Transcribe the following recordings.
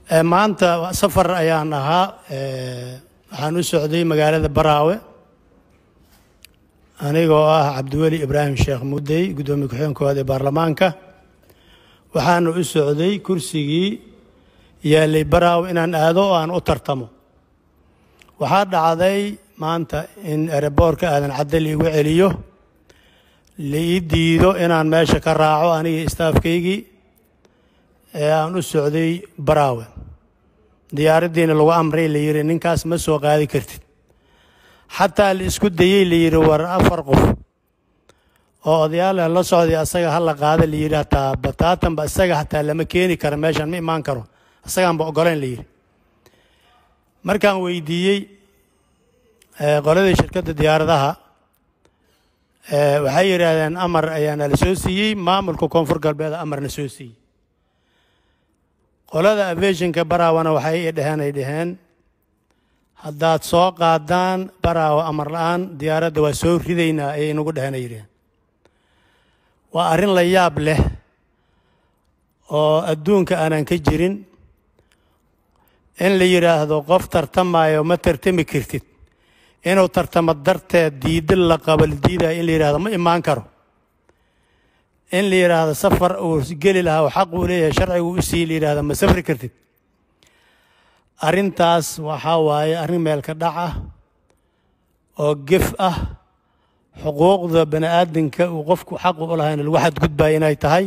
maanta safar ayaan ahaa waxaan u socday magaalada baraawe anigoo ah cabdiweli ibraahim sheekh mudey guddoomiye ku-xigeenkooda ee baarlamaanka waxaana u socday kursigii yaallay baraawe inaan aado oo aan u tartamo waxaa dhacday maanta in ereboorka aadan cadde liigu celiyo la ii diido inaan meesha ka raaco anigii istaafkaygii ee aan u socday baraawe diyaaraddiina lagu amray la yidhi ninkaas ma soo qaadi kartid xataa la isku dayey la yidhi war afar qof oo odayaal la socday asaga ha la qaada la yidhi hataa bataatanba isaga hataa lama keeni karo meeshan ma imaan karo isagaanba oggolayn la yidhi markaan weydiiyey qoladii shirkadda diyaaradaha waxay yidhaahdeen amar ayaana la soo siiyey maamulka koonfur galbeed amarna soo siiyey qolada aviationka baraawana waxay i dheheen ay dhaheen haddaad soo qaadaan baraawa amar la-aan diyaaradda waa soo ridaynaa ayay inagu dheheen ay yidhaheen waa arrin la yaab leh oo adduunka aanan ka jirin in la yidhaahdo qof tartamaayo ma tartami kartid inuu tartamo darteed diidda la qabal diidaya in la yidhahdo ma imaan karo in la yidhaahdo safar uu geli lahaa oo xaq uu leeyahay sharcigu u sii la yidhahdo ma safri kartid arrintaas waxaa waaye arrin meelka dhac ah oo gef ah xuquuqda bani aadamka uu qofku xaqu u lahayna lagu xadgudbaya inay tahay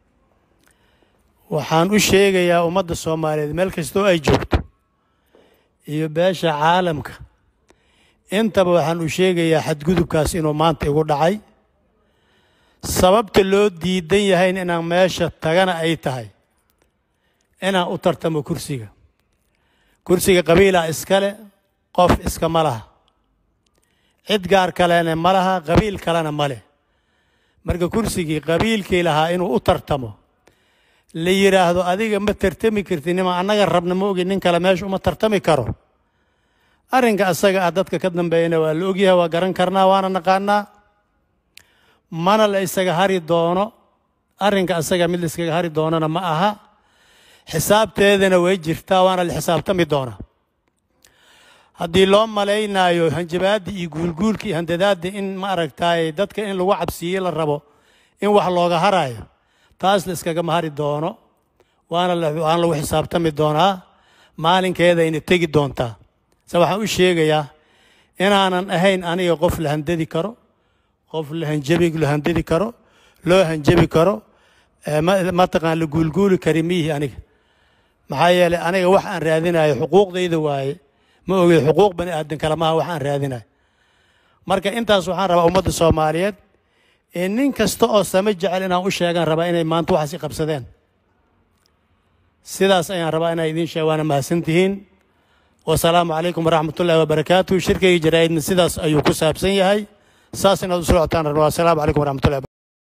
waxaan u sheegayaa ummadda soomaaliyeed meel kastoo ay joogto iyo beesha caalamka intaba waxaan u sheegayaa xadgudubkaas inuu maanta igu dhacay sababta loo diidan yahayn inaan meesha tagana ay tahay inaan u tartamo kursiga kursiga qabiilaa iskale qof iskama laha cid gaar kalena ma laha qabiil kalena ma leh marka kursigii qabiilkii lahaa inuu u tartamo la yidhaahdo adiga ma tartami kartid nima annaga rabna ma ogi nin kale meesha uma tartami karo arrinka asaga ah dadka ka dambeeyana waa la ogyahay waa garan karnaa waana naqaanaa mana la isaga hari doono arrinka asaga mid la iskaga hari doonana ma aha xisaabteedana way jirtaa waana la xisaabtami doonaa haddii loo malaynaayo hanjabaaddii iyo guulguulkii handadaadda in ma aragtaay dadka in lagu cabsiiye la rabo in wax looga haraayo taas la iskagama hari doono waana waana lagu xisaabtami doonaa maalinkeedayna tegi doontaa se waxaan u sheegayaa inaanan ahayn aniga qof la handadi karo qof la hanjabi la handadi karo loo hanjabi karo mataqaan la guulguuli kari miyihi aniga maxaa yeelay aniga wax aan raadinayo xuquuqdayda waaye ma ogey xuquuq bani aadan kale maaha wax aan raadinayo marka intaas waxaan rabaa ummadda soomaaliyeed ee nin kasta oo sama jecel inaan u sheegaan rabaa inay maanta waxaas i qabsadeen sidaas ayaan rabaa inaa idiin sheeg waana mahadsantihiin wasalaamu calaykum waraxmat ullahi wabarakaatu shirkayga jaraa'idna sidaas ayuu ku saabsan yahay saas inaad u socotaan rabaa wasalaamu calaykum waraxmatullahi